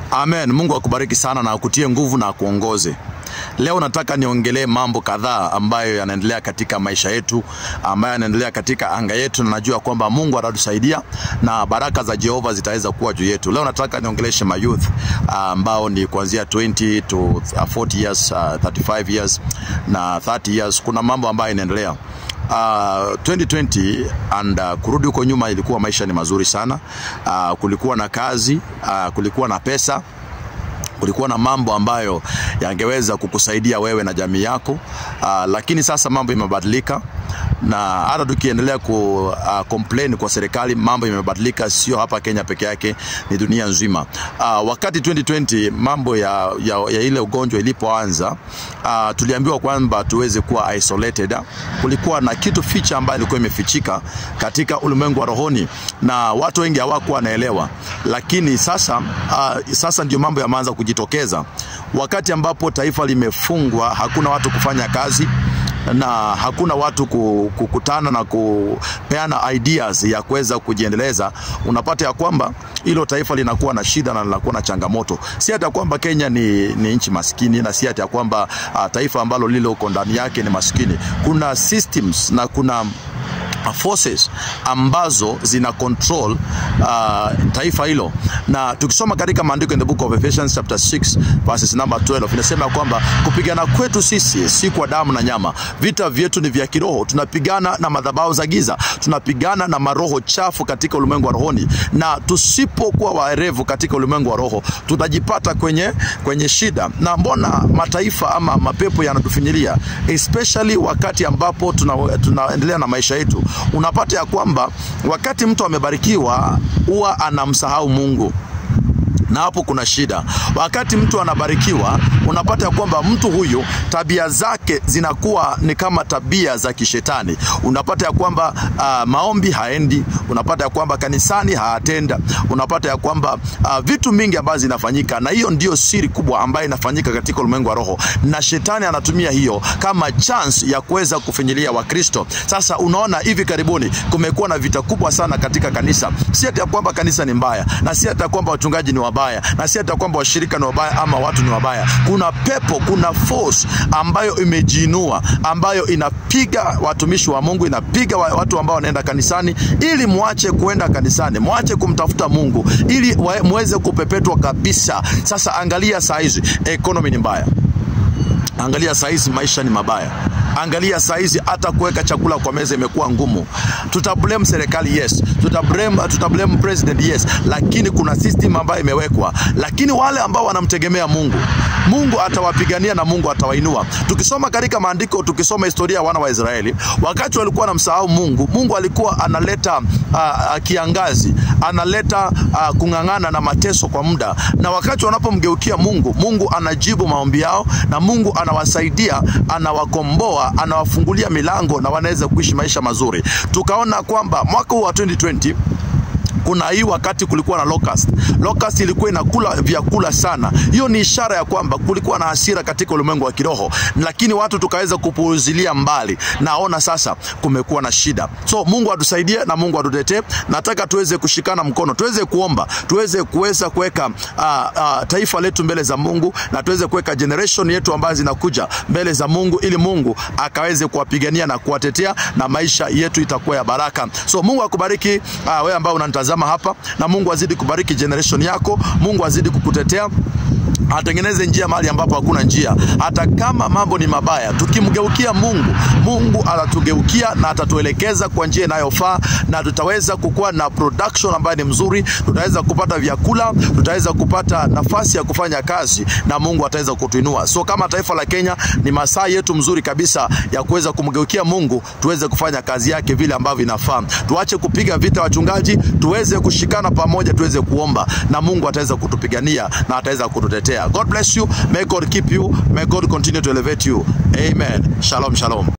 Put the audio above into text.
Amen. Mungu akubariki sana na akutie nguvu na akuongoze. Leo nataka niongelee mambo kadhaa ambayo yanaendelea katika maisha yetu, ambayo yanaendelea katika anga yetu, na najua kwamba Mungu atatusaidia na baraka za Jehova zitaweza kuwa juu yetu. Leo nataka niongeleshe ma youth ambao ni kuanzia 20 to 40 years, uh, 35 years na 30 years. Kuna mambo ambayo yanaendelea Uh, 2020 and uh, kurudi huko nyuma ilikuwa maisha ni mazuri sana. Uh, kulikuwa na kazi, uh, kulikuwa na pesa kulikuwa na mambo ambayo yangeweza kukusaidia wewe na jamii yako uh, lakini sasa mambo imebadilika na hata tukiendelea ku uh, complain kwa serikali, mambo imebadilika, sio hapa Kenya peke yake, ni dunia nzima. Uh, wakati 2020 mambo ya, ya, ya ile ugonjwa ilipoanza, uh, tuliambiwa kwamba tuweze kuwa isolated. Kulikuwa na kitu ficha ambayo ilikuwa imefichika katika ulimwengu wa rohoni na watu wengi hawakuwa wanaelewa, lakini sasa uh, sasa ndio mambo yameanza kujitokeza, wakati ambapo taifa limefungwa, hakuna watu kufanya kazi na hakuna watu kukutana na kupeana ideas ya kuweza kujiendeleza, unapata ya kwamba hilo taifa linakuwa na shida na linakuwa na changamoto. Si hata kwamba Kenya ni, ni nchi maskini na si hata kwamba uh, taifa ambalo lile uko ndani yake ni maskini. Kuna systems na kuna forces ambazo zina control uh, taifa hilo, na tukisoma katika maandiko in the book of Ephesians chapter 6 verses number 12 inasema kwamba kupigana kwetu sisi si kwa damu na nyama, vita vyetu ni vya kiroho. Tunapigana na madhabahu za giza, tunapigana na maroho chafu katika ulimwengu wa rohoni, na tusipokuwa waerevu katika ulimwengu wa roho tutajipata kwenye, kwenye shida. Na mbona mataifa ama mapepo yanatufinyilia, especially wakati ambapo tunaendelea tuna na maisha yetu unapata ya kwamba wakati mtu amebarikiwa huwa anamsahau Mungu na hapo kuna shida. Wakati mtu anabarikiwa, unapata ya kwamba mtu huyu tabia zake zinakuwa ni kama tabia za kishetani. Unapata ya kwamba uh, maombi haendi, unapata ya kwamba kanisani haatenda, unapata ya kwamba uh, vitu mingi ambazo zinafanyika, na hiyo ndio siri kubwa ambayo inafanyika katika ulimwengu wa roho, na shetani anatumia hiyo kama chance ya kuweza kufinyilia Wakristo. Sasa unaona, hivi karibuni kumekuwa na vita kubwa sana katika kanisa, si ati ya kwamba kanisa ni mbaya, na si ati ya kwamba wachungaji ni wabaya na si hata kwamba washirika ni wabaya ama watu ni wabaya. Kuna pepo, kuna force ambayo imejiinua, ambayo inapiga watumishi wa Mungu, inapiga watu ambao wanaenda kanisani, ili muache kuenda kanisani, muache kumtafuta Mungu, ili muweze kupepetwa kabisa. Sasa angalia saa hizi economy ni mbaya, angalia saa hizi maisha ni mabaya Angalia saizi hata kuweka chakula kwa meza imekuwa ngumu. Tutablame serikali yes, tutablame, tutablame president yes, lakini kuna system ambayo imewekwa. Lakini wale ambao wanamtegemea Mungu, Mungu atawapigania na Mungu atawainua. Tukisoma katika maandiko, tukisoma historia ya wana wa Israeli, wakati walikuwa wanamsahau Mungu, Mungu alikuwa analeta uh, kiangazi, analeta uh, kung'ang'ana na mateso kwa muda, na wakati wanapomgeukia Mungu, Mungu anajibu maombi yao na Mungu anawasaidia, anawakomboa anawafungulia milango na wanaweza kuishi maisha mazuri. Tukaona kwamba mwaka huu wa 2020 kuna hii wakati kulikuwa na locust. Locust ilikuwa inakula vyakula sana. Hiyo ni ishara ya kwamba kulikuwa na hasira katika ulimwengu wa kiroho, lakini watu tukaweza kupuuzilia mbali. Naona sasa kumekuwa na shida, so Mungu atusaidie na Mungu atutetee. Nataka tuweze kushikana mkono, tuweze kuomba, tuweze kuweza kuweka uh, uh, taifa letu mbele za Mungu na tuweze kuweka generation yetu ambazo zinakuja mbele za Mungu, ili Mungu akaweze kuwapigania na kuwatetea na maisha yetu itakuwa ya baraka. So Mungu akubariki uh, wewe ambao unanitazama hapa na Mungu azidi kubariki generation yako. Mungu azidi kukutetea atengeneze njia mahali ambapo hakuna njia. Hata kama mambo ni mabaya, tukimgeukia Mungu, Mungu atatugeukia na atatuelekeza kwa njia inayofaa, na tutaweza kukuwa na production ambayo ni mzuri, tutaweza kupata vyakula, tutaweza kupata nafasi ya kufanya kazi, na Mungu ataweza kutuinua. So kama taifa la Kenya, ni masaa yetu mzuri kabisa ya kuweza kumgeukia Mungu, tuweze kufanya kazi yake vile ambavyo inafaa. Tuache kupiga vita wachungaji, tuweze kushikana pamoja, tuweze kuomba, na Mungu ataweza kutupigania na ataweza kututetea. God bless you. May God keep you. May God continue to elevate you. Amen. Shalom, shalom.